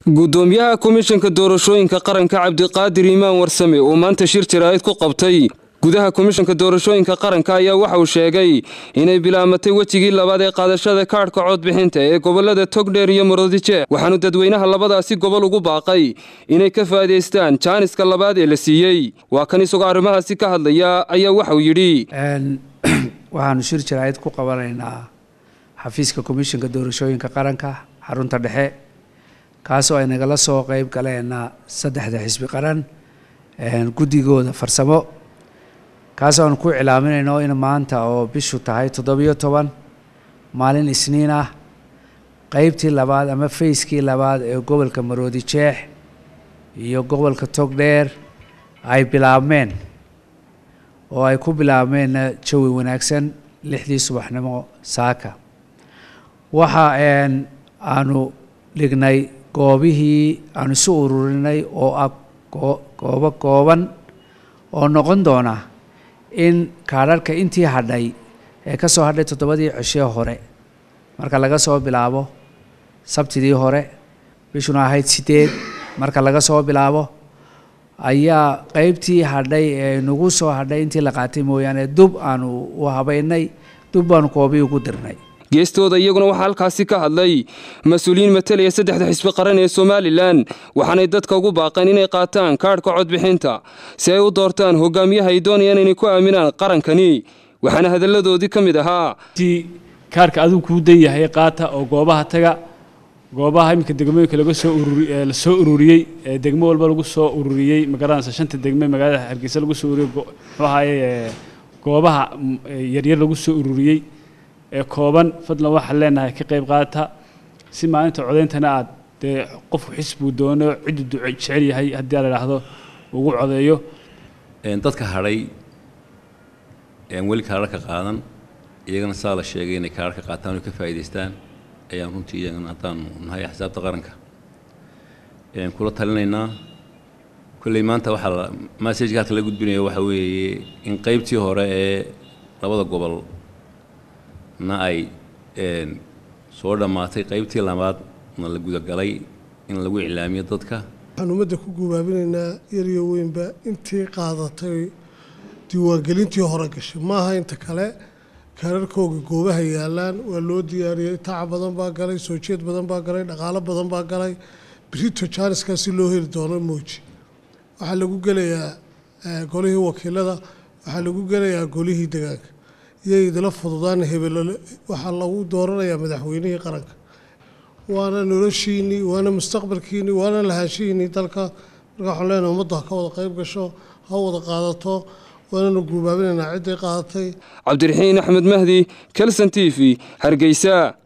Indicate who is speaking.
Speaker 1: gudoomiyaha komishanka doorashooyinka qaranka cabdiqaadir iimaan warsame oo maanta shir jaraa'id ku qabtay gudaha komishanka doorashooyinka qaranka ayaa waxa uu sheegay inay bilaamatay wejigii labaad ee qaadashada kaadhka codbixinta ee gobolada togdheer iyo maroodijeex waxaanu dadweynaha labadaasi gobol ugu baaqay inay ka faa'idaystaan jaaniska labaad ee la siiyey waa kan isagoo arrimahaasi ka hadlaya ayaa waxauu yidhi
Speaker 2: waxaanu shir jaraa'id ku qabanaynaa xafiiska komishanka doorashooyinka qaranka xarunta dhexe kaasoo ay nagala soo qeyb galeen saddexda xisbi qaran guddigooda farsamo kaasoo aan ku cilaaminayno in maanta oo bishu tahay toddobiyo toban maalin isniin ah qeybtii labaad ama fayskii labaad ee gobolka maroodi jeex iyo gobolka togdheer ay bilaabmeen oo ay ku bilaabmeenna jawi wanaagsan lixdii subaxnimo saaka waxa aanu dhignay goobihii aanu isu ururinay oo ah goobo kooban oo noqon doona in kaadharhka intii hadhay ee ka soo hadhay toddobadii cishee hore marka laga soo bilaabo sabtidii hore bishuna ahayd sideed marka laga soo bilaabo ayaa qeybtii hadhay ee nagu soo hadhay intii la qaatay mooyaane dub aanu u habaynay dub baanu koobii ugu dirnay
Speaker 1: geestooda iyaguna waxaa halkaasi ka hadlay mas-uuliyiin matalaya saddexda xisbi qaran ee somalilan waxaanay dadka ugu baaqeen inay qaataan kaadhka codbixinta si ay u doortaan hogaamiyaha ay doonayaan inay ku aaminaan qarankani waxaana hadalladoodii ka mid ahaa
Speaker 3: kaarhka adigu kuu dan yahay qaata oo goobaha taga goobaha iminka degmooyinka laga soo la soo ururiyey ee degmo walba lagu soo ururiyey magaranaysa shanta degme magaalada hargeysa lagu soo ururiyey muxuu ahaaye goobaha yaryar lagu soo ururiyey ee kooban fadlan waxaan leenahay ka qayb qaata si maalinta codeyntana aad dee qofku xisbuu doono cidduu jecel yahay haddii a la idhaahdo ugu codeeyo
Speaker 4: dadka hadhay weli kaararka qaadan iyagana saa la sheegay inay kaararka qaataan oo ka faa'idaystaan ayaan runtii iyagana haddaanu nahay axsaabta qaranka kula talinaynaa kolley maanta waxaa massajka halka la gudbinayo waxa weeye in qaybtii hore ee labada gobol na ay soo dhammaatay qaybtii labaadna la gudagalay in lagu iclaamiyo dadka
Speaker 5: waxaan ummadda ku gubaabinaynaa yariyo weynba intii qaadatay diiwaangelintii hore gashay maaha inta kale kaararkooga goobaha yaalaan waa loo diyaariyey taac badan baa galay soo jeed badan baa galay dhaqaalo badan baa galay brito janiska si loo heli doono mooji waxaa lagu gelayaa golihii wakiilada waxaa lagu gelayaa golihii degaanka iyay idila fududaan hebelole waxaa lagu dooranayaa madaxweynihii qaranka waana noloshiinii waana mustaqbalkiinii waana lahaanshihiinii dalka marka waxaan leenahay ummadda ha ka wada qayb gasho ha wada qaadato waananu guubaabinaynaa cidday qaadatay
Speaker 1: cabdiraxiin axmed mahdi kelson t v hargeysa